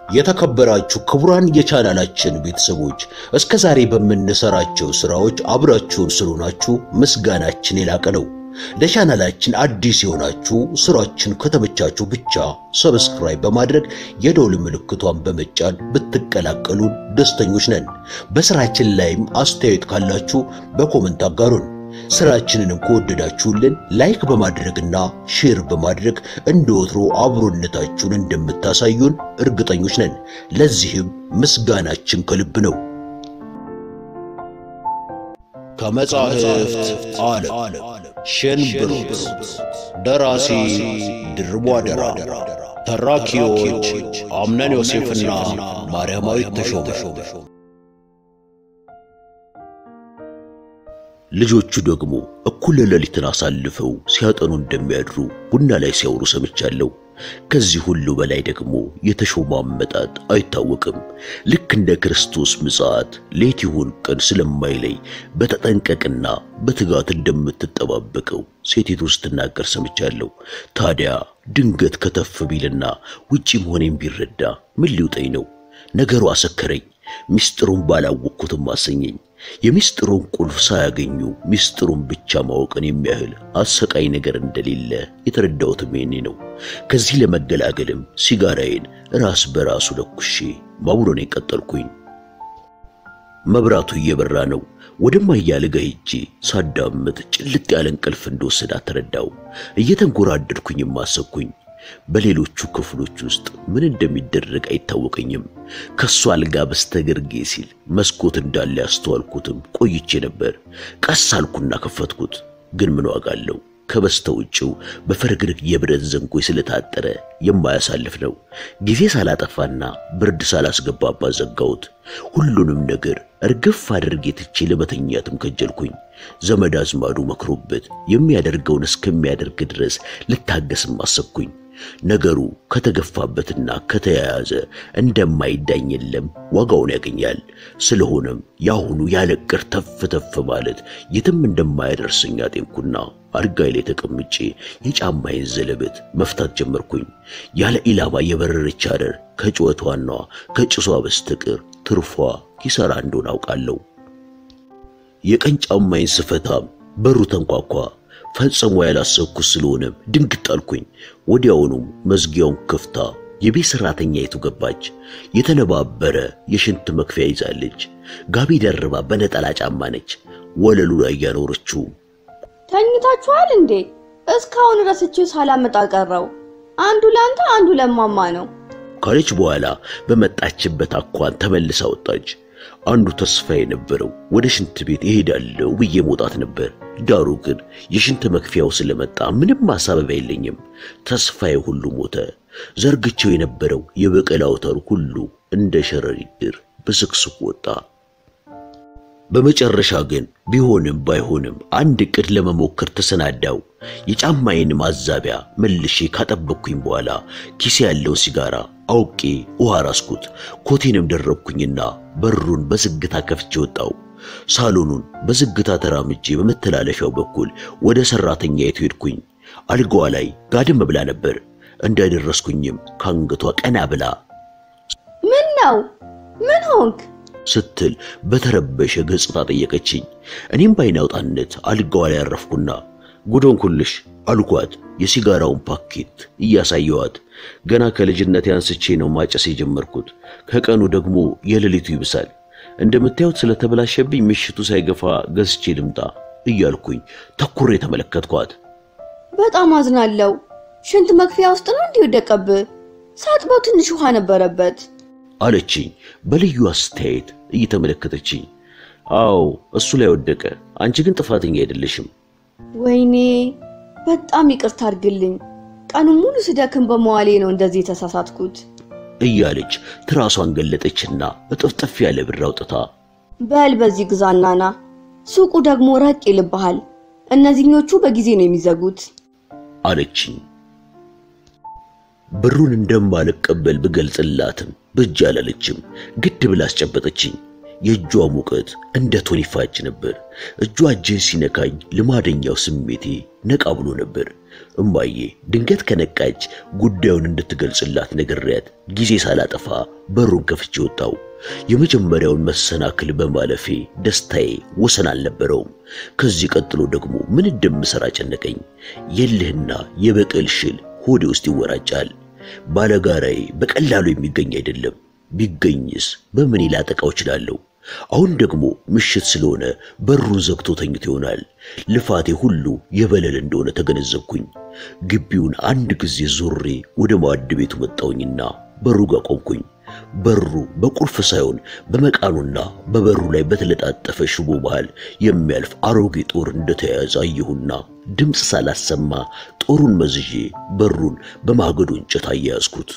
የተከበራችሁ ክቡራን የቻናላችን ቤተሰቦች እስከ ዛሬ በምንሰራቸው ስራዎች አብራችሁን ስለሆናችሁ ምስጋናችን የላቀ ነው። ለቻናላችን አዲስ የሆናችሁ ስራችን ከተመቻችሁ ብቻ ሰብስክራይብ በማድረግ የደውል ምልክቷን በመጫን ብትቀላቀሉን ደስተኞች ነን። በስራችን ላይም አስተያየት ካላችሁ በኮመንት አጋሩን። ስራችንንም ከወደዳችሁልን ላይክ በማድረግና ሼር በማድረግ እንደ ወትሮ አብሮነታችሁን እንደምታሳዩን እርግጠኞች ነን። ለዚህም ምስጋናችን ከልብ ነው። ከመጻሕፍት ዓለም ሸንብሮት ደራሲ ድርቧ ደራ፣ ተራኪዎች አምነን ዮሴፍና ማርያማዊት ተሾመ። ልጆቹ ደግሞ እኩለ ሌሊትን አሳልፈው ሲያጠኑ እንደሚያድሩ ቡና ላይ ሲያወሩ ሰምቻለሁ። ከዚህ ሁሉ በላይ ደግሞ የተሾመ አመጣጥ አይታወቅም። ልክ እንደ ክርስቶስ ምጽአት ሌት ይሁን ቀን ስለማይለይ በተጠንቀቅና በትጋት እንደምትጠባበቀው ሴቲቱ ስትናገር ሰምቻለሁ። ታዲያ ድንገት ከተፍ ቢልና ውጪ መሆኔን ቢረዳ ምን ሊውጠኝ ነው? ነገሩ አሰከረኝ። ሚስጥሩን ባላወቅኩትም አሰኘኝ። የሚስጥሩን ቁልፍ ሳያገኙ ሚስጥሩን ብቻ ማወቅን የሚያህል አሰቃይ ነገር እንደሌለ የተረዳሁትም ይሄኔ ነው። ከዚህ ለመገላገልም ሲጋራዬን ራስ በራሱ ለኩሼ ማቡሎኔን ቀጠልኩኝ። መብራቱ እየበራ ነው። ወደማያልጋ ሄጄ ሳዳምጥ ጭልጥ ያለ እንቅልፍ እንደወሰዳት ተረዳው። እየተንጎራደድኩኝም አሰብኩኝ። በሌሎቹ ክፍሎች ውስጥ ምን እንደሚደረግ አይታወቀኝም። ከሱ አልጋ በስተግርጌ ሲል መስኮት እንዳለ ያስተዋልኩትም ቆይቼ ነበር። ቀስ አልኩና ከፈትኩት። ግን ምን ዋጋ አለው? ከበስተ ውጭው በፍርግርግ የብረት ዘንጎይ ስለታጠረ የማያሳልፍ ነው። ጊዜ ሳላጠፋና ብርድ ሳላስገባባት ዘጋሁት። ሁሉንም ነገር እርግፍ አድርጌ ትቼ ለመተኛትም ከጀልኩኝ። ዘመድ አዝማዱ መክሮበት የሚያደርገውን እስከሚያደርግ ድረስ ልታገስም አሰብኩኝ። ነገሩ ከተገፋበትና ከተያያዘ እንደማይዳኝ የለም ዋጋውን ያገኛል። ስለሆነም የአሁኑ ያለቅር ተፍ ተፍ ማለት የትም እንደማያደርሰኝ አጤንኩና አልጋይ ላይ ተቀምጬ የጫማዬን ዘለበት መፍታት ጀመርኩኝ። ያለ ኢላማ የበረረች አረር ከጩኸቷና ከጭሷ በስተቀር ትርፏ ኪሳራ እንደሆነ አውቃለሁ። የቀኝ ጫማዬን ስፈታም በሩ ተንኳኳ። ፈጽሞ ያላሰብኩት ስለሆነም ድንግጥ አልኩኝ። ወዲያውኑም መዝጊያውን ከፍታ የቤት ሰራተኛይቱ ገባች። የተነባበረ የሽንት መክፊያ ይዛለች። ጋቢ ደርባ በነጠላ ጫማ ነች። ወለሉ ላይ ያኖረችው ተኝታችኋል እንዴ? እስካሁን ረስቼው ሳላመጣ ቀረው። አንዱ ለአንተ አንዱ ለማማ ነው ካለች በኋላ በመጣችበት አኳን ተመልሳ ወጣች። አንዱ ተስፋ የነበረው ወደ ሽንት ቤት እሄዳለሁ ብዬ መውጣት ነበር። ዳሩ ግን የሽንት መክፊያው ስለመጣ ምንም ማሳበቢያ የለኝም። ተስፋዬ ሁሉ ሞተ። ዘርግቼው የነበረው የበቀል አውታሩ ሁሉ እንደ ሸረሪት ድር ብስክስክ ወጣ። በመጨረሻ ግን ቢሆንም ባይሆንም አንድ ዕቅድ ለመሞከር ተሰናዳው። የጫማዬን ማዛቢያ መልሼ ካጠበቅኩኝ በኋላ ኪሴ ያለውን ሲጋራ አውቄ ውሃ ራስኩት። ኮቴንም ደረብኩኝና በሩን በዝግታ ከፍቼ ወጣው። ሳሎኑን በዝግታ ተራምጄ በመተላለፊያው በኩል ወደ ሰራተኛይቱ ሄድኩኝ። አልጋዋ ላይ ጋደም ብላ ነበር። እንዳደረስኩኝም ከአንገቷ ቀና ብላ ምን ነው ምን ሆንክ ስትል በተረበሸ ገጽታ ጠየቀችኝ። እኔም በዓይነ አውጣነት አልጋዋ ላይ ያረፍኩና ጉዶን ኩልሽ አልኳት። የሲጋራውን ፓኬት እያሳየዋት ገና ከልጅነቴ አንስቼ ነው ማጨስ የጀመርኩት። ከቀኑ ደግሞ የሌሊቱ ይብሳል። እንደምታዩት ስለተበላሸብኝ ምሽቱ ሳይገፋ ገዝቼ ልምጣ እያልኩኝ ተኩሬ ተመለከትኳት። በጣም አዝናለሁ። ሽንት መክፊያ ውስጥ ነው እንዲህ ወደቀብህ። ሳጥበው ትንሽ ውሃ ነበረበት አለችኝ በልዩ አስተያየት እየተመለከተችኝ። አዎ እሱ ላይ ወደቀ። አንቺ ግን ጥፋተኛ አይደለሽም። ወይኔ በጣም ይቅርታ አድርግልኝ። ቀኑን ሙሉ ስደክም በመዋሌ ነው እንደዚህ የተሳሳትኩት እያለች ትራሷን ገለጠችና እጥፍጥፍ ያለ ብር አውጥታ በል በዚህ ግዛና ና። ሱቁ ደግሞ ረቅ ይልብሃል። እነዚህኞቹ በጊዜ ነው የሚዘጉት አለችኝ። ብሩን እንደማልቀበል ብገልጽላትም በእጅ አላለችም። ግድ ብላ አስጨበጠችኝ። የእጇ ሙቀት እንደ ቶን ይፋጅ ነበር። እጇ እጄን ሲነካኝ ልማደኛው ስሜቴ ነቃ ብሎ ነበር። እማዬ ድንገት ከነቃች ጉዳዩን እንድትገልጽላት ነግሬያት ጊዜ ሳላጠፋ በሩን ከፍቼ ወጣው። የመጀመሪያውን መሰናክል በማለፌ ደስታዬ ወሰን አልነበረውም። ከዚህ ቀጥሎ ደግሞ ምን እንደምሰራ ጨነቀኝ። የልህና የበቀል ሽል ሆዴ ውስጥ ይወራጫል። ባለጋራዬ በቀላሉ የሚገኝ አይደለም። ቢገኝስ በምን ላጠቃው እችላለሁ? አሁን ደግሞ ምሽት ስለሆነ በሩን ዘግቶ ተኝቶ ይሆናል። ልፋቴ ሁሉ የበለል እንደሆነ ተገነዘብኩኝ። ግቢውን አንድ ጊዜ ዞሬ ወደ ማዕድ ቤቱ መጣሁኝና በሩ ጋር ቆምኩኝ። በሩ በቁልፍ ሳይሆን በመቃኑና በበሩ ላይ በተለጣጠፈ ሽቦ መሃል የሚያልፍ አሮጌ ጦር እንደተያያዘ አየሁና ድምፅ ሳላሰማ ጦሩን መዝዤ በሩን በማገዶ እንጨት አያያዝኩት።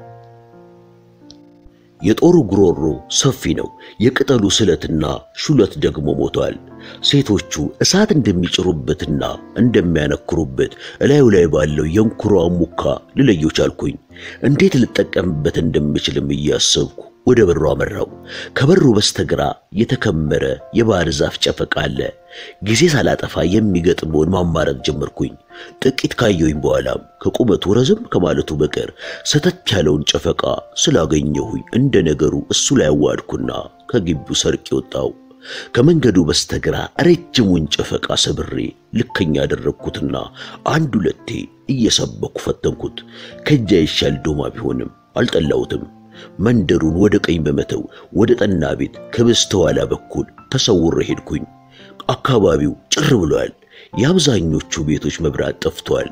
የጦሩ ጉሮሮ ሰፊ ነው። የቅጠሉ ስለትና ሹለት ደግሞ ሞቷል። ሴቶቹ እሳት እንደሚጭሩበትና እንደሚያነክሩበት እላዩ ላይ ባለው የእንኩሯ ሙካ ልለየው ቻልኩኝ። እንዴት ልጠቀምበት እንደምችልም እያሰብኩ ወደ በሩ አመራው። ከበሩ በስተግራ የተከመረ የባህር ዛፍ ጨፈቃ አለ። ጊዜ ሳላጠፋ የሚገጥመውን ማማረጥ ጀመርኩኝ። ጥቂት ካየሁኝ በኋላም ከቁመቱ ረዘም ከማለቱ በቀር ሰተት ያለውን ጨፈቃ ስላገኘሁኝ እንደ ነገሩ እሱ ላይ አዋድኩና ከግቢው ሰርቄ ወጣው። ከመንገዱ በስተግራ ረጅሙን ጨፈቃ ሰብሬ ልከኛ ያደረግኩትና አንድ ሁለቴ እየሰበኩ ፈተንኩት። ከእጃ ይሻል ዶማ ቢሆንም አልጠላሁትም። መንደሩን ወደ ቀኝ በመተው ወደ ጠና ቤት ከበስተኋላ በኩል ተሰውሬ ሄድኩኝ። አካባቢው ጭር ብሏል። የአብዛኞቹ ቤቶች መብራት ጠፍቷል።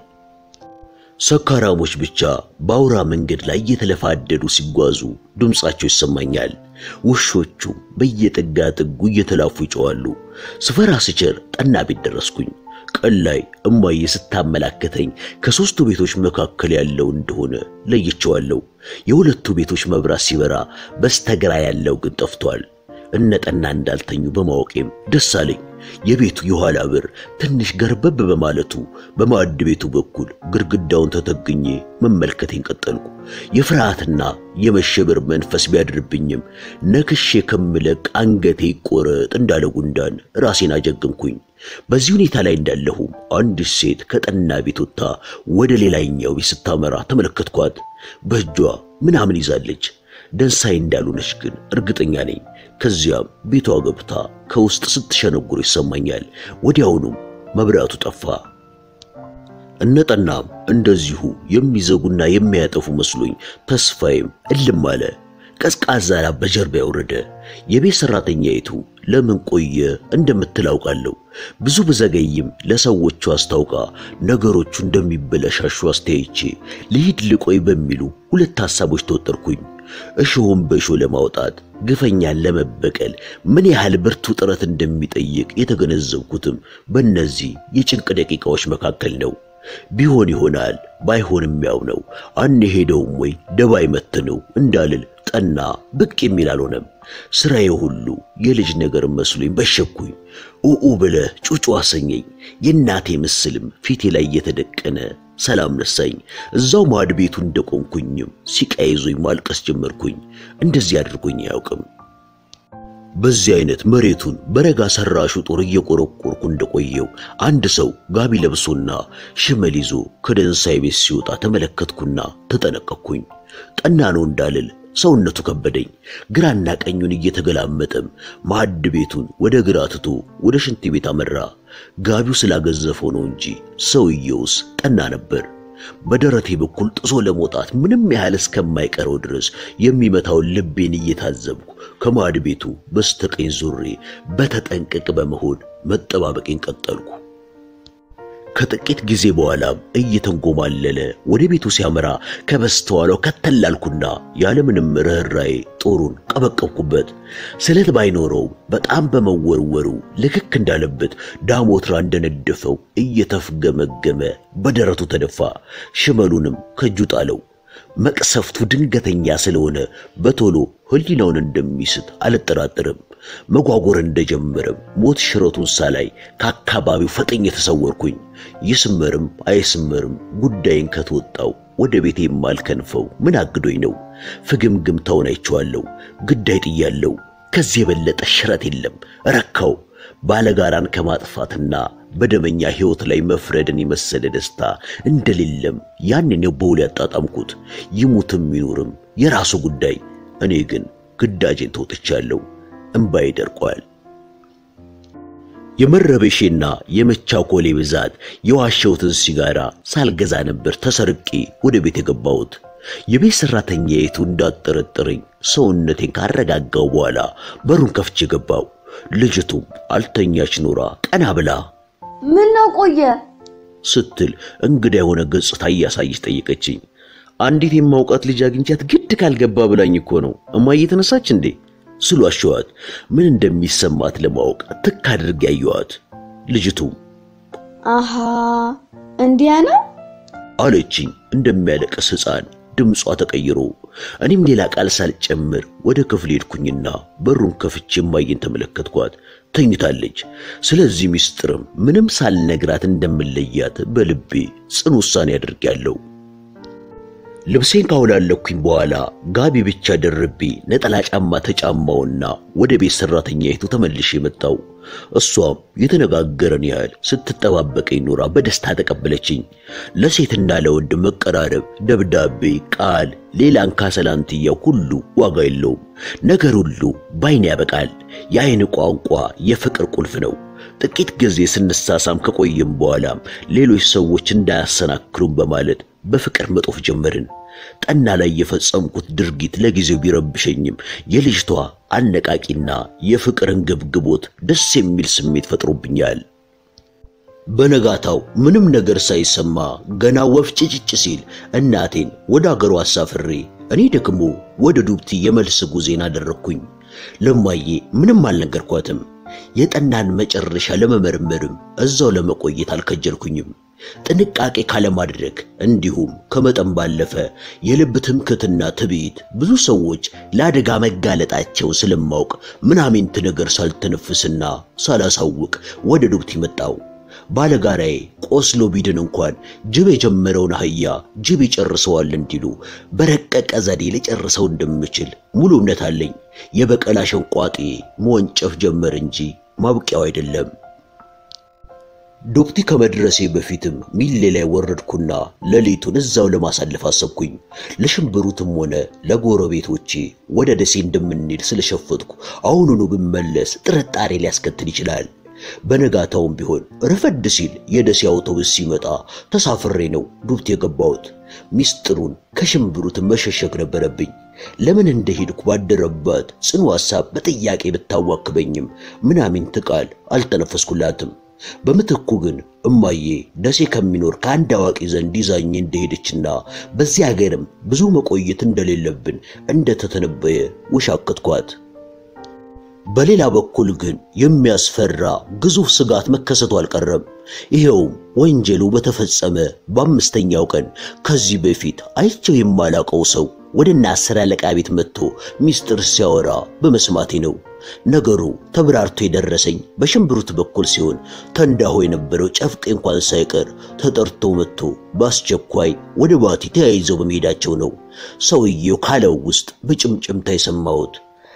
ሰካራሞች ብቻ በአውራ መንገድ ላይ እየተለፋደዱ ሲጓዙ ድምፃቸው ይሰማኛል። ውሾቹ በየጥጋ ጥጉ እየተላፉ ይጮዋሉ። ስፈራ ስቸር ጠና ቤት ደረስኩኝ። ቀን ላይ እማዬ ስታመላከተኝ ከሦስቱ ቤቶች መካከል ያለው እንደሆነ ለይቼዋለሁ። የሁለቱ ቤቶች መብራት ሲበራ በስተግራ ያለው ግን ጠፍቷል። እነጠና እንዳልተኙ በማወቄም ደስ አለኝ። የቤቱ የኋላ በር ትንሽ ገርበብ በማለቱ በማዕድ ቤቱ በኩል ግድግዳውን ተተግኜ መመልከቴን ቀጠልኩ። የፍርሃትና የመሸበር መንፈስ ቢያድርብኝም ነክሼ ከምለቅ አንገቴ ይቆረጥ እንዳለ ጉንዳን ራሴን አጀግንኩኝ። በዚህ ሁኔታ ላይ እንዳለሁም አንዲት ሴት ከጠና ቤት ወጥታ ወደ ሌላኛው ቤት ስታመራ ተመለከትኳት። በእጇ ምናምን ይዛለች። ደንሳይ እንዳልሆነች ግን እርግጠኛ ነኝ። ከዚያም ቤቷ ገብታ ከውስጥ ስትሸነጉር ይሰማኛል። ወዲያውኑም መብራቱ ጠፋ። እነጠናም እንደዚሁ የሚዘጉና የሚያጠፉ መስሎኝ ተስፋዬም እልም አለ። ቀዝቃዛ ላብ በጀርባ ያወረደ። የቤት ሰራተኛይቱ ለምን ቆየ እንደምትል አውቃለሁ። ብዙ ብዘገይም ለሰዎቹ አስታውቃ ነገሮቹ እንደሚበለሻሹ አስተያይቼ ልሂድ ልቆይ በሚሉ ሁለት ሐሳቦች ተወጠርኩኝ። እሾሁን በእሾህ ለማውጣት ግፈኛን ለመበቀል ምን ያህል ብርቱ ጥረት እንደሚጠይቅ የተገነዘብኩትም በእነዚህ የጭንቅ ደቂቃዎች መካከል ነው። ቢሆን ይሆናል ባይሆንም ያው ነው። አንሄደውም ወይ ደባይ መትነው እንዳልል ጠና ብቅ የሚል አልሆነም። ስራዬ ሁሉ የልጅ ነገር መስሎኝ በሸኩኝ። ኡኡ ብለህ ጩጩ አሰኘኝ። የእናቴ ምስልም ፊቴ ላይ እየተደቀነ ሰላም ነሳኝ። እዛው ማዕድ ቤቱ እንደቆምኩኝም ሲቃይዞኝ ማልቀስ ጀመርኩኝ። እንደዚህ አድርጎኝ አያውቅም። በዚህ አይነት መሬቱን በረጋ ሰራሹ ጦር እየቆረቆርኩ እንደቆየው አንድ ሰው ጋቢ ለብሶና ሽመል ይዞ ከደንሳይ ቤት ሲወጣ ተመለከትኩና ተጠነቀቅኩኝ። ጠና ነው እንዳልል ሰውነቱ ከበደኝ። ግራና ቀኙን እየተገላመጠም ማዕድ ቤቱን ወደ ግራ ትቶ ወደ ሽንት ቤት አመራ። ጋቢው ስላገዘፈው ነው እንጂ ሰውየውስ ጠና ነበር። በደረቴ በኩል ጥሶ ለመውጣት ምንም ያህል እስከማይቀረው ድረስ የሚመታውን ልቤን እየታዘብኩ ከማዕድ ቤቱ በስተቀኝ ዞሬ በተጠንቀቅ በመሆን መጠባበቄን ቀጠልኩ። ከጥቂት ጊዜ በኋላም እየተንጎማለለ ወደ ቤቱ ሲያመራ ከበስተኋላው ከተላልኩና ያለምንም ርኅራዬ ጦሩን ቀበቀብኩበት። ስለት ባይኖረውም በጣም በመወርወሩ ልክክ እንዳለበት ዳሞትራ እንደነደፈው እየተፍገመገመ በደረቱ ተደፋ። ሽመሉንም ከእጁ ጣለው። መቅሰፍቱ ድንገተኛ ስለሆነ በቶሎ ሕሊናውን እንደሚስት አልጠራጠርም። መጓጎር እንደጀመረም ሞት ሽረቱን ሳላይ ከአካባቢው ፈጥኜ ተሰወርኩኝ። ይስመርም አይስመርም ጉዳይን ከተወጣው ወደ ቤቴ የማልከንፈው ምን አግዶኝ ነው? ፍግምግምታውን አይቼዋለሁ። ግዳይ ጥያለሁ። ከዚህ የበለጠ ሽረት የለም። ረካው ባለጋራን ከማጥፋትና በደመኛ ሕይወት ላይ መፍረድን የመሰለ ደስታ እንደሌለም ያንን በውል ያጣጣምኩት። ይሙትም ይኑርም የራሱ ጉዳይ። እኔ ግን ግዳጄን ተወጥቻለሁ። እምባዬ ደርቋል። የመረበሼና የመቻኮሌ ብዛት የዋሸሁትን ሲጋራ ሳልገዛ ነበር ተሰርቄ ወደ ቤት የገባሁት። የቤት ሰራተኛይቱ እንዳጠረጠረኝ ሰውነቴን ካረጋጋው በኋላ በሩን ከፍቼ ገባው። ልጅቱም አልተኛች ኖራ ቀና ብላ ምን ነው ቆየ ስትል እንግዳ የሆነ ገጽታ እያሳየች ጠየቀችኝ። አንዲት የማውቃት ልጅ አግኝቻት ግድ ካልገባ ብላኝ እኮ ነው። እማዬ ተነሳች እንዴ ስሉ አሸዋት። ምን እንደሚሰማት ለማወቅ ትክ አድርጌ ያየዋት። ልጅቱም አሃ እንዲያ ነው አለችኝ እንደሚያለቅስ ሕፃን ድምጿ ተቀይሮ። እኔም ሌላ ቃል ሳልጨምር ወደ ክፍል ሄድኩኝና በሩን ከፍቼ እማዬን ተመለከትኳት። ተኝታለች። ስለዚህ ሚስጥርም ምንም ሳልነግራት እንደምለያት በልቤ ጽኑ ውሳኔ አድርጌያለሁ። ልብሴን ካውላለኩኝ በኋላ ጋቢ ብቻ ደርቤ ነጠላ ጫማ ተጫማውና ወደ ቤት ሰራተኛይቱ ተመልሼ መጣው። እሷም የተነጋገረን ያህል ስትጠባበቀኝ ኖራ በደስታ ተቀበለችኝ። ለሴትና ለወንድ መቀራረብ፣ ደብዳቤ፣ ቃል፣ ሌላን ካሰላንትያ ሁሉ ዋጋ የለውም። ነገር ሁሉ ባይን ያበቃል። የአይን ቋንቋ የፍቅር ቁልፍ ነው። ጥቂት ጊዜ ስንሳሳም ከቆየም በኋላም ሌሎች ሰዎች እንዳያሰናክሉም በማለት በፍቅር መጦፍ ጀመርን። ጠና ላይ የፈጸምኩት ድርጊት ለጊዜው ቢረብሸኝም የልጅቷ አነቃቂና የፍቅርን ግብግቦት ደስ የሚል ስሜት ፈጥሮብኛል። በነጋታው ምንም ነገር ሳይሰማ ገና ወፍ ጭጭጭ ሲል እናቴን ወደ አገሯ አሳፍሬ እኔ ደግሞ ወደ ዱብቲ የመልስ ጉዜን አደረግኩኝ። ለማዬ ምንም አልነገርኳትም። የጠናን መጨረሻ ለመመርመርም እዛው ለመቆየት አልከጀልኩኝም። ጥንቃቄ ካለማድረግ እንዲሁም ከመጠን ባለፈ የልብ ትምክትና ትዕቢት ብዙ ሰዎች ለአደጋ መጋለጣቸው ስለማውቅ ምናምንት ነገር ሳልተነፍስና ሳላሳውቅ ወደ ዱብቲ መጣው። ባለጋራዬ ቆስሎ ቢድን እንኳን ጅብ የጀመረውን አህያ ጅብ ይጨርሰዋል እንዲሉ በረቀቀ ዘዴ ልጨርሰው እንደምችል ሙሉ እምነት አለኝ። የበቀል አሸንቋጤ መወንጨፍ ጀመር እንጂ ማብቂያው አይደለም። ዱብቲ ከመድረሴ በፊትም ሚሌ ላይ ወረድኩና ሌሊቱን እዛው ለማሳለፍ አሰብኩኝ። ለሽምብሩትም ሆነ ለጎረቤቶቼ ወደ ደሴ እንደምንሄድ ስለሸፈትኩ አሁኑኑ ብመለስ ጥርጣሬ ሊያስከትል ይችላል። በነጋታውም ቢሆን ረፈድ ሲል የደሴ አውቶቡስ ሲመጣ ተሳፍሬ ነው ዱብቲ የገባሁት። ሚስጥሩን ከሽምብሩት መሸሸግ ነበረብኝ። ለምን እንደሄድኩ ባደረባት ጽኑ ሐሳብ በጥያቄ ብታዋክበኝም ምናምንት ቃል አልተነፈስኩላትም። በምትኩ ግን እማዬ ደሴ ከሚኖር ከአንድ አዋቂ ዘንድ ይዛኝ እንደሄደችና በዚህ ሀገርም ብዙ መቆየት እንደሌለብን እንደተተነበየ ውሻቅትኳት። በሌላ በኩል ግን የሚያስፈራ ግዙፍ ስጋት መከሰቱ አልቀረም። ይኸውም ወንጀሉ በተፈጸመ በአምስተኛው ቀን ከዚህ በፊት አይቸው የማላቀው ሰው ወደ እነ አስር አለቃ ቤት መጥቶ ሚስጥር ሲያወራ በመስማቴ ነው። ነገሩ ተብራርቶ የደረሰኝ በሽምብሩት በኩል ሲሆን ተንዳሆ የነበረው ጨፍቄ እንኳን ሳይቀር ተጠርቶ መጥቶ በአስቸኳይ ወደ ባቲ ተያይዘው በመሄዳቸው ነው። ሰውየው ካለው ውስጥ በጭምጭምታ የሰማሁት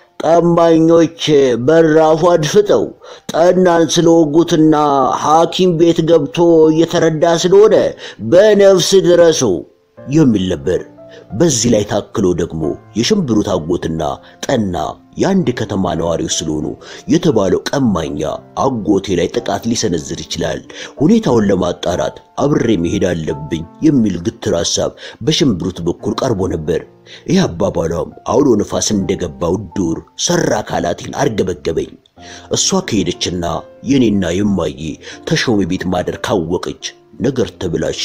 ቀማኞች በራፉ አድፍጠው ጠናን ስለወጉትና ሐኪም ቤት ገብቶ እየተረዳ ስለሆነ በነፍስ ድረሱ የሚል ነበር። በዚህ ላይ ታክሎ ደግሞ የሽምብሩት አጎትና ጠና የአንድ ከተማ ነዋሪዎች ስለሆኑ የተባለው ቀማኛ አጎቴ ላይ ጥቃት ሊሰነዝር ይችላል፣ ሁኔታውን ለማጣራት አብሬ መሄድ አለብኝ የሚል ግትር ሐሳብ በሽምብሩት በኩል ቀርቦ ነበር። ይህ አባባሏም አውሎ ነፋስ እንደገባው ዱር ሰራ አካላቴን አርገበገበኝ። እሷ ከሄደችና የኔና የማዬ ተሾመ ቤት ማደር ካወቀች ነገር ተብላሸ።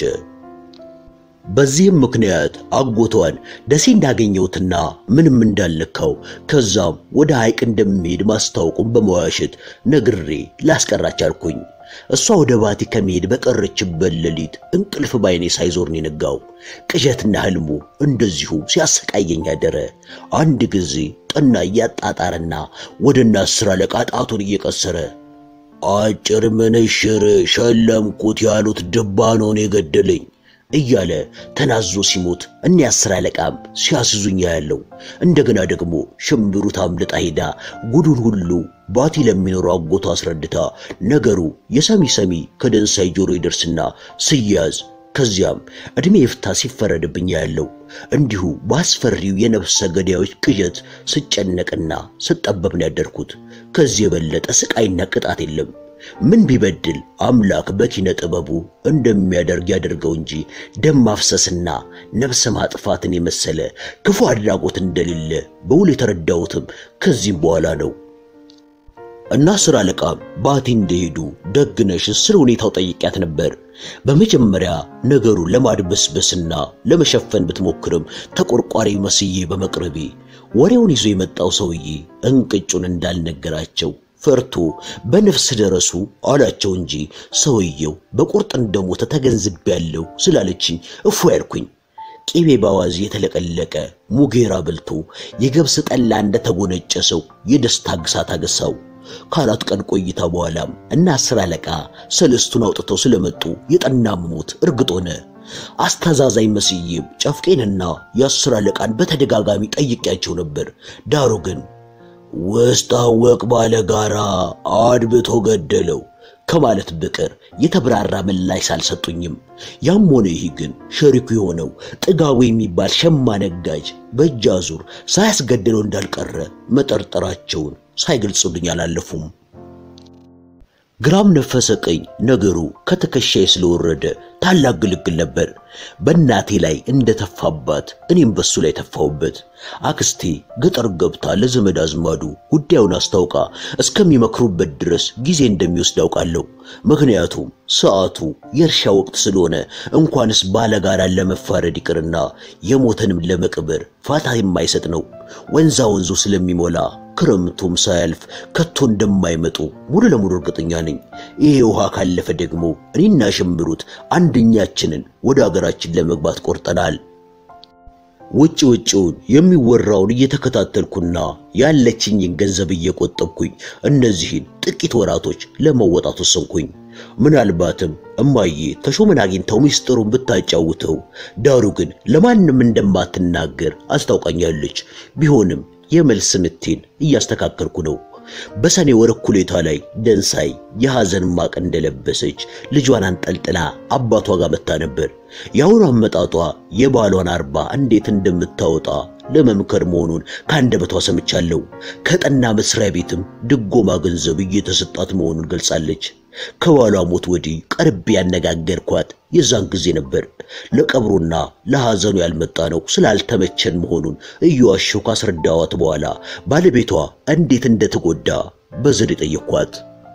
በዚህም ምክንያት አጎቷን ደሴ እንዳገኘሁትና ምንም እንዳልነካው ከዛም ወደ ሐይቅ እንደሚሄድ ማስታወቁን በመዋሸት ነግሬ ላስቀራች አልኩኝ። እሷ ወደ ባቲ ከመሄድ በቀረችበት ሌሊት እንቅልፍ ባይኔ ሳይዞር ነው የነጋው። ቅዠትና ህልሙ እንደዚሁ ሲያሰቃየኝ አደረ። አንድ ጊዜ ጠና እያጣጣረና ወደ እነ አስር አለቃ ጣቱን እየቀሰረ አጭር ምንሽር ሸለምኩት ያሉት ድባ ነውን የገደለኝ እያለ ተናዞ ሲሞት እኔ አስር አለቃም ሲያስዙኝ ያለው እንደገና ደግሞ ሽምብሩ ታምልጣ ሄዳ ጉዱን ሁሉ ባቲ ለሚኖረው አጎቷ አስረድታ ነገሩ የሰሚ ሰሚ ከደንሳይ ጆሮ ይደርስና ስያዝ ከዚያም ዕድሜ ይፍታ ሲፈረድብኝ ያለው እንዲሁ በአስፈሪው የነፍሰ ገዳዮች ቅዠት ስጨነቅና ስጠበብ ነው ያደርኩት። ከዚህ የበለጠ ስቃይና ቅጣት የለም። ምን ቢበድል አምላክ በኪነ ጥበቡ እንደሚያደርግ ያደርገው እንጂ ደም ማፍሰስና ነፍስ ማጥፋትን የመሰለ ክፉ አድራጎት እንደሌለ በውል የተረዳሁትም ከዚህም በኋላ ነው። እና አስር አለቃም ባቲ እንደሄዱ ደግነሽ ስለ ሁኔታው ጠይቂያት ነበር። በመጀመሪያ ነገሩን ለማድበስበስና ለመሸፈን ብትሞክርም ተቆርቋሪ መስዬ በመቅረቤ ወሬውን ይዞ የመጣው ሰውዬ እንቅጩን እንዳልነገራቸው ፈርቶ በነፍስ ደረሱ አላቸው እንጂ ሰውየው በቁርጥ እንደሞተ ተገንዝቤያለሁ ስላለችኝ እፎ ያልኩኝ። ቂቤ ባዋዚ የተለቀለቀ ሙጌራ በልቶ የገብስ ጠላ እንደተጎነጨ ሰው የደስታ ግሳት አገሳው። ከአራት ቀን ቆይታ በኋላም እና አስር አለቃ ሰለስቱን አውጥተው ስለመጡ የጠና ሞት እርግጥ ሆነ። አስተዛዛኝ መስዬም ጨፍቄንና የአስር አለቃን በተደጋጋሚ ጠይቄያቸው ነበር። ዳሩ ግን ውስጥ አወቅ ባለ ጋራ አድብቶ ገደለው ከማለት በቀር የተብራራ ምላሽ አልሰጡኝም። ያም ሆነ ይህ ግን ሸሪኩ የሆነው ጥጋቡ የሚባል ሸማ ነጋጅ በእጅ አዙር ሳያስገድለው እንዳልቀረ መጠርጠራቸውን ሳይገልጹልኝ አላለፉም። ግራም ነፈሰ ቀኝ ነገሩ ከትከሻዬ ስለወረደ ታላቅ ግልግል ነበር። በእናቴ ላይ እንደተፋባት እኔም በሱ ላይ ተፋሁበት። አክስቴ ገጠር ገብታ ለዘመድ አዝማዱ ጉዳዩን አስታውቃ እስከሚመክሩበት ድረስ ጊዜ እንደሚወስድ አውቃለሁ። ምክንያቱም ሰዓቱ የእርሻ ወቅት ስለሆነ እንኳንስ ባለጋራን ለመፋረድ ይቅርና የሞተንም ለመቅበር ፋታ የማይሰጥ ነው። ወንዛ ወንዙ ስለሚሞላ ክረምቱም ሳያልፍ ከቶ እንደማይመጡ ሙሉ ለሙሉ እርግጠኛ ነኝ። ይሄ ውሃ ካለፈ ደግሞ እኔና ሽምብሩት አንደኛችንን ወደ አገራችን ለመግባት ቆርጠናል። ውጭ ውጭውን የሚወራውን እየተከታተልኩና ያለችኝን ገንዘብ እየቆጠብኩኝ እነዚህን ጥቂት ወራቶች ለመወጣት ወሰንኩኝ። ምናልባትም እማዬ ተሾመን አግኝተው ሚስጥሩን ብታጫውተው፣ ዳሩ ግን ለማንም እንደማትናገር አስታውቃኛለች። ቢሆንም የመልስ ምቴን እያስተካከልኩ ነው። በሰኔ ወር እኩሌታ ላይ ደንሳይ የሐዘን ማቅ እንደለበሰች ልጇን አንጠልጥላ አባቷ ጋር መታ ነበር። የአሁኑ አመጣጧ የባሏን አርባ እንዴት እንደምታወጣ ለመምከር መሆኑን ከአንደበቷ ሰምቻለሁ። ከጠና መስሪያ ቤትም ድጎማ ገንዘብ እየተሰጣት መሆኑን ገልጻለች። ከባሏ ሞት ወዲህ ቀርቤ ያነጋገርኳት የዛን ጊዜ ነበር። ለቀብሩና ለሐዘኑ ያልመጣ ነው ስላልተመቸን መሆኑን እየዋሸሁ ካስረዳዋት በኋላ ባለቤቷ እንዴት እንደተጎዳ በዘዴ ጠየኳት።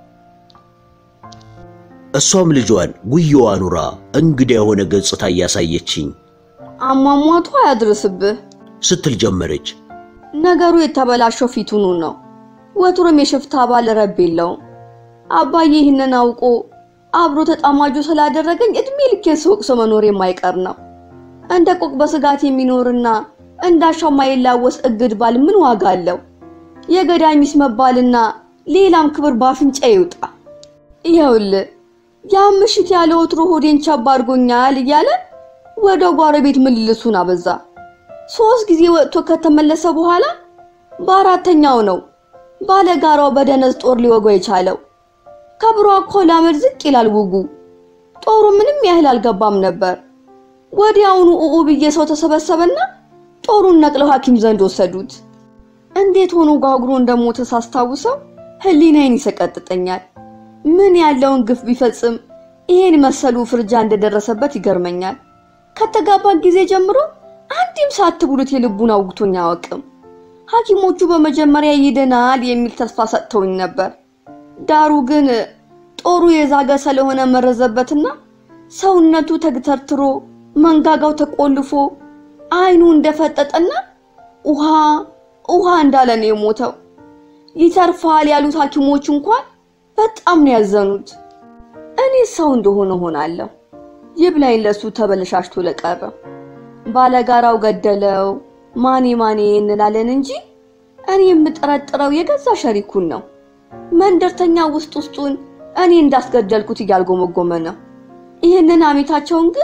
እሷም ልጇን ጉያዋ ኑራ እንግዳ የሆነ ገጽታ እያሳየችኝ አሟሟቱ አያድርስብህ ስትል ጀመረች። ነገሩ የተበላሸው ፊቱኑ ነው። ወትሮም የሽፍታ ባል ረብ የለውም። አባዬ ይህንን አውቆ አብሮ ተጣማጁ ስላደረገኝ እድሜ ልኬን ስወቅሶ መኖር የማይቀር ነው። እንደ ቆቅ በስጋት የሚኖርና እንዳሻው ማይላወስ እግድ ባል ምን ዋጋ አለው? የገዳይ ሚስት መባልና ሌላም ክብር ባፍንጫ ይውጣ። ይኸውልህ ያም ምሽት ያለ ወትሮ ሆዴን ቸብ አድርጎኛል እያለ ወደ ጓሮ ቤት ምልልሱን አበዛ። ሶስት ጊዜ ወጥቶ ከተመለሰ በኋላ በአራተኛው ነው ባለጋራው በደነዝ ጦር ሊወጋው የቻለው። ከብሮ እኮ ላመድ ዝቅ ይላል ውጉ። ጦሩ ምንም ያህል አልገባም ነበር። ወዲያውኑ ኡኡ ብዬ ሰው ተሰበሰበና ጦሩን ነቅለው ሐኪም ዘንድ ወሰዱት። እንዴት ሆኖ ጋግሮ እንደሞተ ሳስታውሰው ሕሊናዬን ይሰቀጥጠኛል። ምን ያለውን ግፍ ቢፈጽም ይሄን መሰሉ ፍርጃ እንደደረሰበት ይገርመኛል። ከተጋባን ጊዜ ጀምሮ አንድም ሳትብሉት የልቡን አውግቶኝ አያውቅም። ሐኪሞቹ በመጀመሪያ ይድናል የሚል ተስፋ ሰጥተውኝ ነበር። ዳሩ ግን ጦሩ የዛገ ስለሆነ መረዘበትና ሰውነቱ ተግተርትሮ መንጋጋው ተቆልፎ አይኑ እንደፈጠጠና ውሃ ውሃ እንዳለ ነው የሞተው። ይተርፋል ያሉት ሐኪሞች እንኳን በጣም ነው ያዘኑት። እኔ ሰው እንደሆነ ሆናለሁ። ይብላኝ ለሱ ተበለሻሽቶ ለቀረ ባለጋራው ገደለው ማኔ ማኔ እንላለን እንጂ እኔ የምጠረጥረው የገዛ ሸሪኩን ነው። መንደርተኛ ውስጥ ውስጡን እኔ እንዳስገደልኩት እያልጎመጎመ ነው። ይህንን አሜታቸውን ግን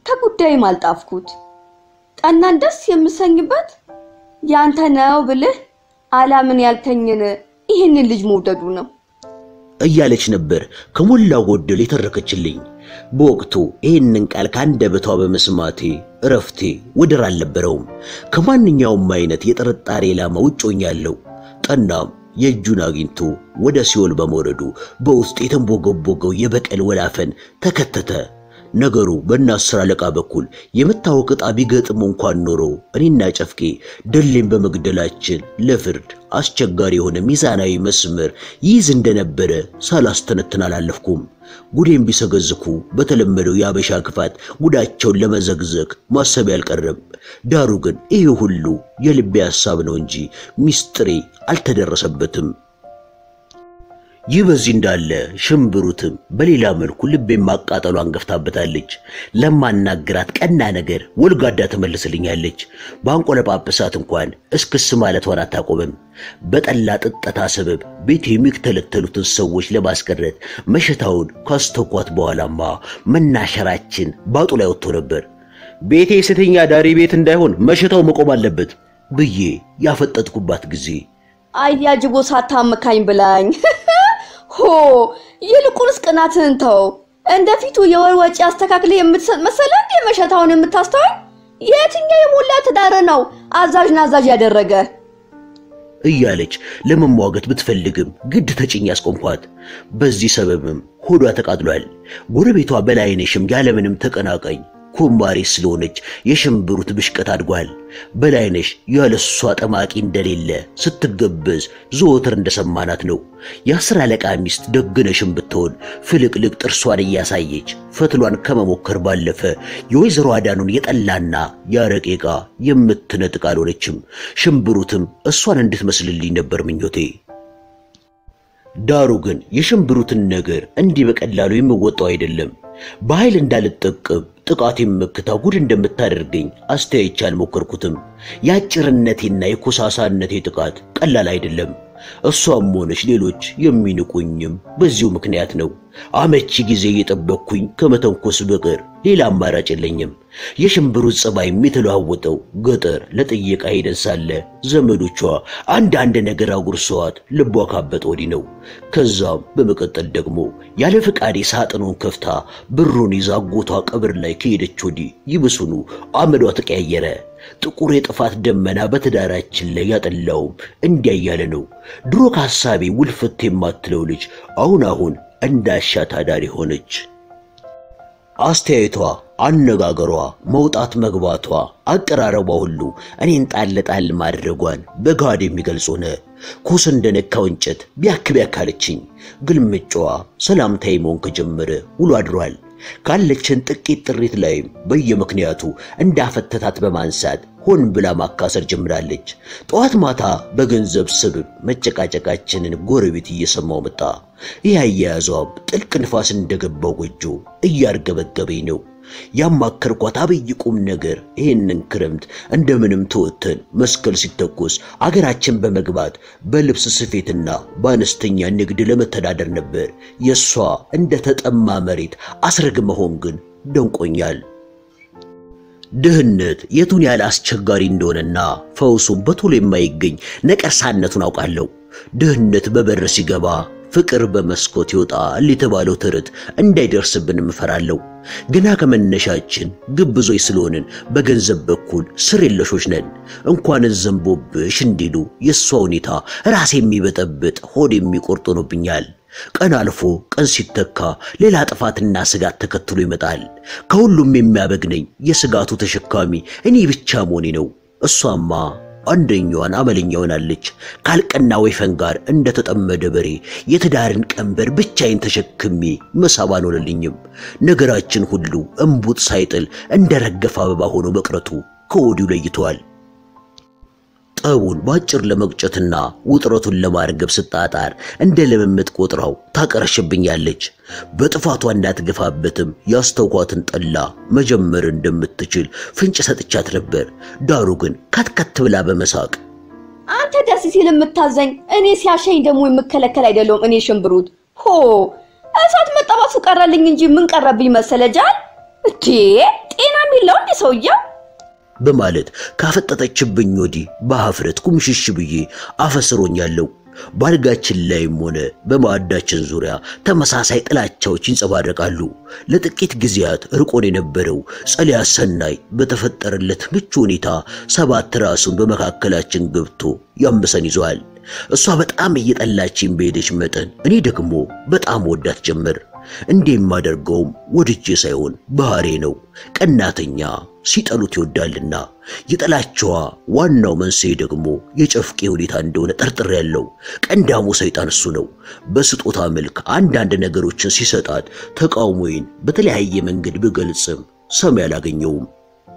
ከጉዳይም አልጣፍኩት። ጠናን ደስ የምሰኝበት ያንተ ነው ብልህ አላምን ያልከኝን ይህንን ልጅ መውደዱ ነው እያለች ነበር ከሞላ ጎደል የተረከችልኝ። በወቅቱ ይህንን ቃል ከአንደበቷ በመስማቴ እረፍቴ ወደር አልነበረውም። ከማንኛውም አይነት የጥርጣሬ ኢላማ ውጭ ሆኛለሁ። ጠናም የእጁን አግኝቶ ወደ ሲኦል በመውረዱ በውስጥ የተንቦገቦገው የበቀል ወላፈን ተከተተ። ነገሩ በእነ አስር አለቃ በኩል የመታወቅ ዕጣ ቢገጥሙ እንኳን ኖሮ እኔና ጨፍቄ ደሌን በመግደላችን ለፍርድ አስቸጋሪ የሆነ ሚዛናዊ መስመር ይይዝ እንደነበረ ሳላስተነትን አላለፍኩም። ጉዴን ቢሰገዝኩ በተለመደው የአበሻ ክፋት ጉዳቸውን ለመዘግዘግ ማሰብ አልቀረም። ዳሩ ግን ይህ ሁሉ የልቤ ሐሳብ ነው እንጂ ሚስጥሬ አልተደረሰበትም። ይህ በዚህ እንዳለ ሽምብሩትም በሌላ መልኩ ልቤን ማቃጠሏን ገፍታበታለች። ለማናግራት ቀና ነገር ወልጋዳ ትመልስልኛለች። በአንቆለጳጵሳት እንኳን እስክስ ማለቷን አታቆምም። በጠላ ጥጠታ ሰበብ ቤት የሚተለተሉትን ሰዎች ለማስቀረት መሸታውን ካስተኳት በኋላማ መናሸራችን ባጡ ላይ ወጥቶ ነበር። ቤቴ የሴተኛ ዳሪ ቤት እንዳይሆን መሸታው መቆም አለበት ብዬ ያፈጠጥኩባት ጊዜ አያጅቦ ሳታመካኝ ብላኝ ሆ ይልቁንስ ቅናትህን ተው። እንደ ፊቱ የወር ወጪ አስተካክለ የምትሰጥ መሰለ እንዴ መሸታውን የምታስተዋል? የትኛው የሞላ ትዳር ነው አዛዥ ናዛዥ ያደረገ? እያለች ለመሟገት ብትፈልግም ግድ ተጭኝ ያስቆምኳት። በዚህ ሰበብም ሆዷ ተቃጥሏል። ጎረቤቷ በላይነሽም ያለምንም ተቀናቃኝ ኩማሬ ስለሆነች የሽምብሩት ብሽቀት አድጓል። በላይነሽ ያለሷ ጠማቂ እንደሌለ ስትገበዝ ዘወትር እንደሰማናት ነው። የአስር አለቃ ሚስት ደግነሽም ብትሆን ፍልቅልቅ ጥርሷን እያሳየች ፈትሏን ከመሞከር ባለፈ የወይዘሮ አዳኑን የጠላና ያረቄ ዕቃ የምትነጥቅ አልሆነችም። ሽምብሩትም እሷን እንድትመስልልኝ ነበር ምኞቴ። ዳሩ ግን የሽምብሩትን ነገር እንዲህ በቀላሉ የምወጣው አይደለም። በኃይል እንዳልጠቀም ጥቃቴን መክታ ጉድ እንደምታደርገኝ አስተያይቼ አልሞከርኩትም። የአጭርነቴና የኮሳሳነቴ ጥቃት ቀላል አይደለም። እሷም ሆነች ሌሎች የሚንቁኝም በዚሁ ምክንያት ነው። አመቺ ጊዜ እየጠበቅኩኝ ከመተንኮስ በቀር ሌላ አማራጭ የለኝም። የሽምብሩት ጸባይ የተለዋወጠው ገጠር ለጥየቃ ሄደን ሳለ ዘመዶቿ አንዳንድ ነገር አጉርሰዋት ልቧ ካበጠ ወዲህ ነው። ከዛም በመቀጠል ደግሞ ያለ ፈቃዴ ሳጥኑን ከፍታ ብሩን ይዛ አጎቷ ቀብር ላይ ከሄደች ወዲህ ይብሱኑ አመዷ ተቀያየረ። ጥቁር የጥፋት ደመና በትዳራችን ላይ ያጠላውም እንዲያ እያለ ነው። ድሮ ከሐሳቤ ውልፍት የማትለው ልጅ አሁን አሁን እንዳሻት አዳሪ ሆነች። አስተያየቷ፣ አነጋገሯ፣ መውጣት መግባቷ፣ አቀራረቧ ሁሉ እኔን ጣል ጣል ማድረጓን በጋድ የሚገልጽ ሆነ። ኮስ እንደነካው እንጨት ቢያክ ቢያክ አለችኝ። ግልምጫዋ ሰላምታዬ መሆን ከጀመረ ውሎ አድሯል። ካለችን ጥቂት ጥሪት ላይም በየምክንያቱ እንዳፈተታት በማንሳት ሆን ብላ ማካሰር ጀምራለች። ጠዋት ማታ በገንዘብ ስብብ መጨቃጨቃችንን ጎረቤት እየሰማው መጣ። ይህ አያያዟም ጥልቅ ንፋስ እንደገባው ጎጆ እያርገበገበኝ ነው። ያማከርኳት አብይ ቁም ነገር ይህንን ክረምት እንደምንም ተወተን መስቀል ሲተኮስ አገራችን በመግባት በልብስ ስፌትና በአነስተኛ ንግድ ለመተዳደር ነበር። የእሷ እንደ ተጠማ መሬት አስረግ መሆን ግን ደንቆኛል። ድህነት የቱን ያህል አስቸጋሪ እንደሆነና ፈውሱም በቶሎ የማይገኝ ነቀርሳነቱን አውቃለሁ። ድህነት በበር ሲገባ ፍቅር በመስኮት ይወጣል የተባለው ተረት እንዳይደርስብን እፈራለሁ። ገና ከመነሻችን ግብዞች ስለሆንን በገንዘብ በኩል ስር የለሾች ነን። እንኳን ዘንቦብሽ እንዲሉ የእሷ ሁኔታ ራሴ የሚበጠብጥ ሆድ የሚቆርጥ ሆኖብኛል። ቀን አልፎ ቀን ሲተካ ሌላ ጥፋትና ስጋት ተከትሎ ይመጣል። ከሁሉም የሚያበግነኝ የስጋቱ ተሸካሚ እኔ ብቻ መሆኔ ነው። እሷማ አንደኛዋን አመለኛ ሆናለች። ካልቀና ወይፈን ጋር እንደተጠመደ በሬ የትዳርን ቀንበር ብቻዬን ተሸክሜ መሳብ አልሆነልኝም። ነገራችን ሁሉ እምቡጥ ሳይጥል እንደ ረገፈ አበባ ሆኖ መቅረቱ ከወዲሁ ለይተዋል። ጠቡን በአጭር ለመቅጨትና ውጥረቱን ለማርገብ ስጣጣር እንደ ልምምጥ ቆጥራው ታቀረሽብኛለች። በጥፋቷ እንዳትገፋበትም ያስተውኳትን ጠላ መጀመር እንደምትችል ፍንጭ ሰጥቻት ነበር። ዳሩ ግን ከትከት ብላ በመሳቅ አንተ ደስ ሲል የምታዘኝ እኔ ሲያሸኝ ደግሞ የምከለከል አይደለሁም። እኔ ሽምብሩት ሆ እሳት መጠባሱ ቀረልኝ እንጂ ምን ቀረብኝ መሰለ ጃል። እንዴ ጤና የሚለው እንዴ ሰውየው በማለት ካፈጠጠችብኝ ወዲህ በሀፍረት ኩምሽሽ ብዬ አፈስሮኛለሁ። ባልጋችን ላይም ሆነ በማዕዳችን ዙሪያ ተመሳሳይ ጥላቻዎች ይንጸባረቃሉ። ለጥቂት ጊዜያት ርቆን የነበረው ጸሊያ ሰናይ በተፈጠረለት ምቹ ሁኔታ ሰባት ራሱን በመካከላችን ገብቶ ያምሰን ይዟል። እሷ በጣም እየጠላችኝ በሄደች መጠን እኔ ደግሞ በጣም ወዳት ጀመር። እንዴ የማደርገውም ወድጄ ሳይሆን ባህሬ ነው። ቀናተኛ ሲጠሉት ይወዳልና የጠላቸዋ ዋናው መንስኤ ደግሞ የጨፍቄ ሁኔታ እንደሆነ ጠርጥሬያለሁ። ቀንዳሙ ሰይጣን እሱ ነው። በስጦታ መልክ አንዳንድ ነገሮችን ሲሰጣት ተቃውሞዬን በተለያየ መንገድ ብገልጽም ሰሚ አላገኘውም።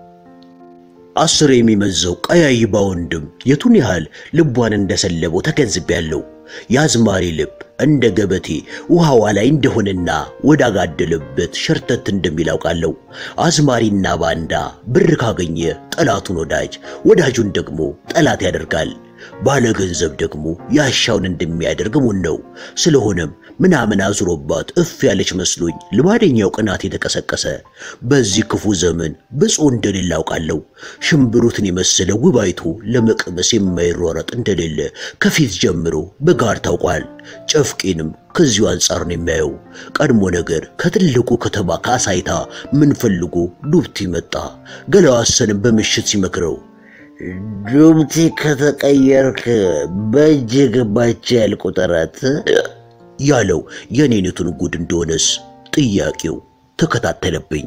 አስር የሚመዘው ቀያይ ባወንድም የቱን ያህል ልቧን እንደሰለበው ተገንዝቤያለሁ። የአዝማሪ ልብ እንደ ገበቴ ውሃዋ ላይ እንደሆነና ወዳጋደለበት ሸርተት እንደሚል አውቃለሁ። አዝማሪና ባንዳ ብር ካገኘ ጠላቱን ወዳጅ፣ ወዳጁን ደግሞ ጠላት ያደርጋል። ባለ ገንዘብ ደግሞ ያሻውን እንደሚያደርግ ሙን ነው። ስለሆነም ምናምን አዙሮባት እፍ ያለች መስሎኝ ልማደኛው ቅናት የተቀሰቀሰ በዚህ ክፉ ዘመን ብፁዕ እንደሌለ አውቃለሁ። ሽምብሩትን የመሰለ ውብ አይቶ ለመቅመስ የማይሯረጥ እንደሌለ ከፊት ጀምሮ በጋር ታውቋል። ጨፍቄንም ከዚሁ አንጻር ነው የሚያየው። ቀድሞ ነገር ከትልቁ ከተማ ከአሳይታ ምን ፈልጎ ዱብቲ መጣ። ገላዋሰንም በምሽት ሲመክረው ዱብቲ ከተቀየርክ በእጅ ገባች ያል ቁጥረት ያለው የኔነቱን ጉድ እንደሆነስ ጥያቄው ተከታተለብኝ።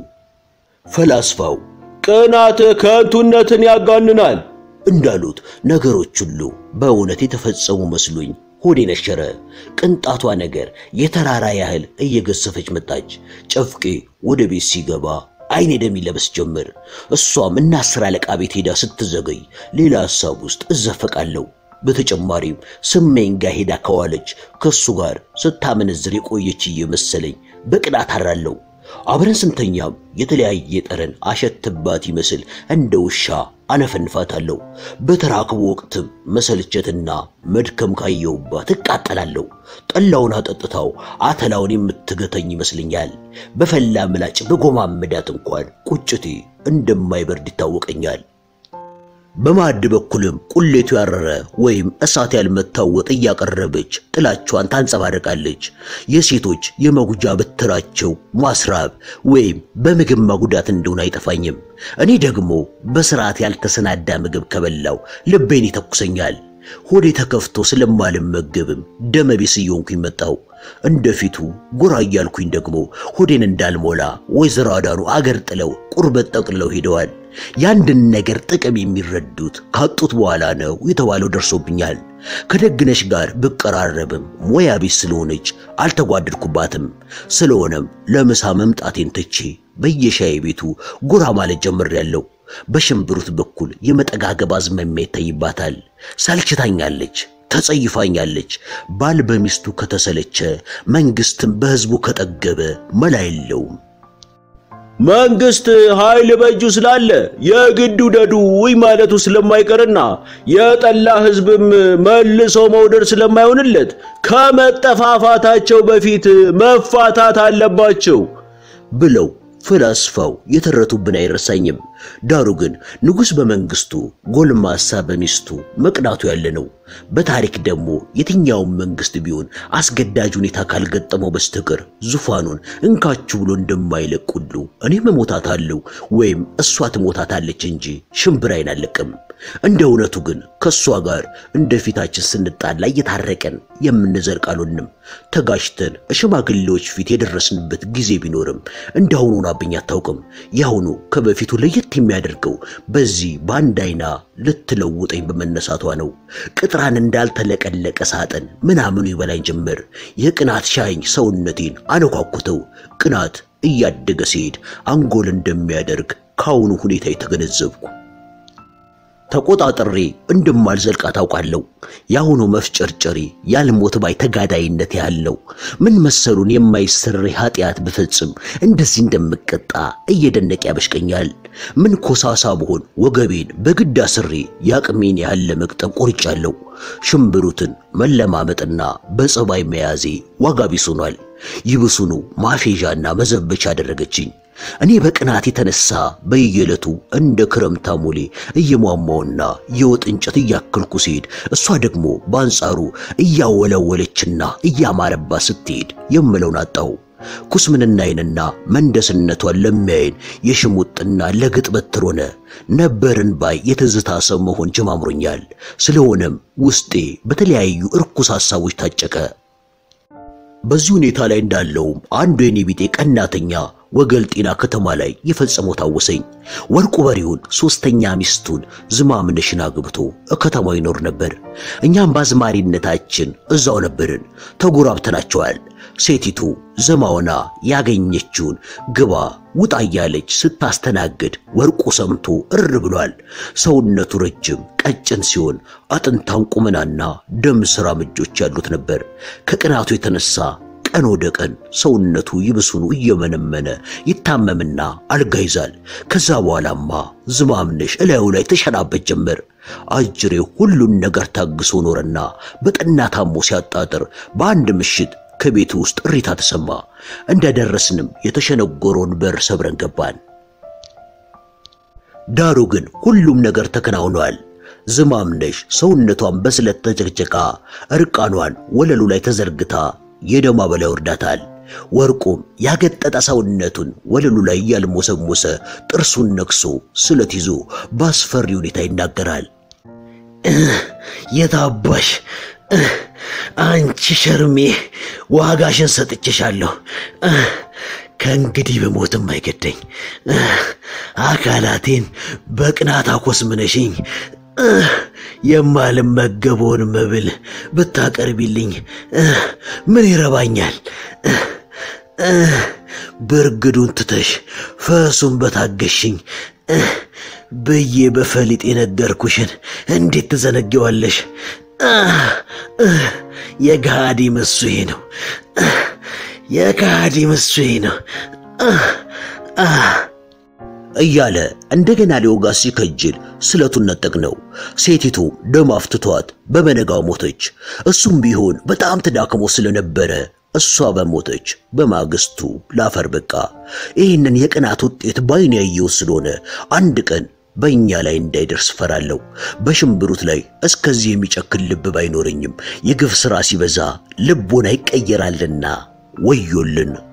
ፈላስፋው ቅናት ከንቱነትን ያጋንናል እንዳሉት ነገሮች ሁሉ በእውነት የተፈጸሙ መስሎኝ ሆዴ ነሸረ። ቅንጣቷ ነገር የተራራ ያህል እየገሰፈች መጣች። ጨፍቄ ወደ ቤት ሲገባ አይኔ ደም ይለበስ ጀመር። እሷም እና አስር አለቃ ቤት ሄዳ ስትዘገይ ሌላ ሐሳብ ውስጥ እዘፈቃለሁ። በተጨማሪም ስመኝ ጋር ሄዳ ከዋለች ከሱ ጋር ስታመነዝር የቆየች እየመሰለኝ በቅናት አራለሁ። አብረን ስንተኛም የተለያየ ጠረን አሸትባት ይመስል እንደ ውሻ አነፈንፋታለሁ። በተራክቦ ወቅትም መሰልቸትና መድከም ካየውባት እቃጠላለሁ። ጠላውን አጠጥታው አተላውን የምትገተኝ ይመስለኛል። በፈላ ምላጭ በጎማመዳት እንኳን ቁጭቴ እንደማይበርድ ይታወቀኛል። በማዕድ በኩልም ቁሌቱ ያረረ ወይም እሳት ያልመታው ወጥ እያቀረበች ጥላቿን ታንጸባርቃለች። የሴቶች የመጉጃ በትራቸው ማስራብ ወይም በምግብ ማጉዳት እንደሆነ አይጠፋኝም። እኔ ደግሞ በስርዓት ያልተሰናዳ ምግብ ከበላው ልቤን ይተኩሰኛል። ሆዴ ተከፍቶ ስለማልመገብም ደመቢስ እየሆንኩኝ መጣው። እንደፊቱ ጎራ እያልኩኝ ደግሞ ሆዴን እንዳልሞላ ወይዘሮ አዳኑ አገር ጥለው ቁርበት ጠቅልለው ሄደዋል። የአንድን ነገር ጥቅም የሚረዱት ካጡት በኋላ ነው የተባለው ደርሶብኛል። ከደግነሽ ጋር ብቀራረብም ሙያ ቢስ ስለሆነች አልተጓደድኩባትም። ስለሆነም ለምሳ መምጣቴን ትቼ በየሻይ ቤቱ ጎራ ማለት ጀምሬያለሁ። በሽምብሩት በኩል የመጠጋገብ አዝማሚያ ይታይባታል። ሰልችታኛለች፣ ተጸይፋኛለች። ባል በሚስቱ ከተሰለቸ መንግስትም በህዝቡ ከጠገበ መላ የለውም። መንግስት ኃይል በእጁ ስላለ የግድ ውደዱ ውይ ማለቱ ስለማይቀርና የጠላ ህዝብም መልሶ መውደድ ስለማይሆንለት ከመጠፋፋታቸው በፊት መፋታት አለባቸው ብለው ፈላስፋው የተረቱብን አይረሳኝም። ዳሩ ግን ንጉሥ በመንግስቱ ጎልማሳ በሚስቱ መቅናቱ ያለ ነው። በታሪክ ደግሞ የትኛውም መንግስት ቢሆን አስገዳጅ ሁኔታ ካልገጠመው በስተቀር ዙፋኑን እንካችሁ ብሎ እንደማይለቅ ሁሉ እኔም እሞታታለሁ ወይም እሷ ትሞታታለች እንጂ ሽምብራይን አልለቅም። እንደ እውነቱ ግን ከእሷ ጋር እንደ ፊታችን ስንጣላ እየታረቀን የምንዘልቅ አልሆንም። ተጋጭተን ሽማግሌዎች ፊት የደረስንበት ጊዜ ቢኖርም እንዳሁኑ ሆናብኝ አታውቅም። ያሁኑ ከበፊቱ ለየት የሚያደርገው በዚህ በአንድ አይና ልትለውጠኝ በመነሳቷ ነው። ቅጥራን እንዳልተለቀለቀ ሳጥን ምናምኑ ይበላኝ ጀመር። የቅናት ሻኝ ሰውነቴን አነኳኩተው። ቅናት እያደገ ሲሄድ አንጎል እንደሚያደርግ ከአሁኑ ሁኔታ የተገነዘብኩ ተቆጣጥሬ እንደማልዘልቃ ታውቃለሁ። የአሁኑ መፍጨርጨሪ ያልሞት ባይ ተጋዳይነት ያለው ምን መሰሉን የማይሰረይ ኃጢአት ብፈጽም እንደዚህ እንደምቀጣ እየደነቅ ያበሽቀኛል። ምን ኮሳሳ ብሆን ወገቤን በግድ አስሬ የአቅሜን ያህል ለመቅጠም ቆርጫለሁ። ሽምብሩትን መለማመጥና በጸባይ መያዜ ዋጋ ቢስ ሆኗል። ይብሱኑ ማፌዣና መዘበቻ አደረገችኝ። እኔ በቅናት የተነሳ በየዕለቱ እንደ ክረምት አሞሌ እየሟሟውና የወጥ እንጨት እያከልኩ ሲሄድ እሷ ደግሞ በአንጻሩ እያወለወለችና እያማረባት ስትሄድ የምለውን አጣው። ኩስምንናዬንና መንደስነቷን ለሚያይን የሽሙጥና ለግጥ በትር ሆነ ነበርን ባይ የትዝታ ሰው መሆን ጀማምሮኛል። ስለሆነም ውስጤ በተለያዩ እርኩስ ሐሳቦች ታጨቀ። በዚህ ሁኔታ ላይ እንዳለውም አንዱ የኔ ቢጤ ቀናተኛ ወገል ጤና ከተማ ላይ የፈጸመው ታወሰኝ። ወርቁ በሪውን ሶስተኛ ሚስቱን ዝማምነሽን አግብቶ ከተማው ይኖር ነበር። እኛም በአዝማሪነታችን እዛው ነበርን፣ ተጎራብተናቸዋል። ሴቲቱ ዘማውና ያገኘችውን ግባ ውጣ እያለች ስታስተናግድ ወርቁ ሰምቶ እር ብሏል። ሰውነቱ ረጅም ቀጭን ሲሆን አጥንታም ቁመናና ደም ስራ ምጆች ያሉት ነበር። ከቅናቱ የተነሳ ቀን ወደ ቀን ሰውነቱ ይብሱኑ እየመነመነ ይታመምና አልጋ ይዛል። ከዛ በኋላማ ዝማምነሽ እላዩ ላይ ተሸናበት ጀመር። አጅሬ ሁሉን ነገር ታግሶ ኖረና በጠና ታሞ ሲያጣጥር በአንድ ምሽት ከቤቱ ውስጥ እሪታ ተሰማ። እንደደረስንም የተሸነጎረውን በር ሰብረን ገባን። ዳሩ ግን ሁሉም ነገር ተከናውኗል። ዝማምነሽ ሰውነቷን በስለት ተጨቅጭቃ እርቃኗን ወለሉ ላይ ተዘርግታ የደማ በላይ ወርዳታል። ወርቁም ያገጠጠ ሰውነቱን ወለሉ ላይ እያልሞሰሞሰ ጥርሱን ነክሶ ስለት ይዞ በአስፈሪ ሁኔታ ይናገራል። የታባሽ አንቺ ሸርሜ ዋጋሽን ሰጥቼሻለሁ። ከእንግዲህ በሞትም አይገደኝ። አካላቴን በቅናት አኮስምነሽኝ የማልመገበውን መብል ብታቀርቢልኝ ምን ይረባኛል? ብርግዱን ትተሽ ፈሱን በታገሽኝ ብዬ በፈሊጥ የነገርኩሽን እንዴት ትዘነጊዋለሽ? የጋዲ መሱዬ ነው፣ የጋዲ መሱዬ ነው እያለ እንደገና ሊወጋ ሲከጅል ስለቱን ነጠቅነው። ሴቲቱ ደም አፍትቷት በበነጋው ሞተች። እሱም ቢሆን በጣም ተዳክሞ ስለነበረ እሷ በሞተች በማግስቱ ላፈር በቃ። ይህንን የቅናት ውጤት ባይን ያየው ስለሆነ አንድ ቀን በእኛ ላይ እንዳይደርስ ፈራለሁ። በሽምብሩት ላይ እስከዚህ የሚጨክን ልብ ባይኖረኝም የግፍ ሥራ ሲበዛ ልቦና ይቀየራልና ወዮልን።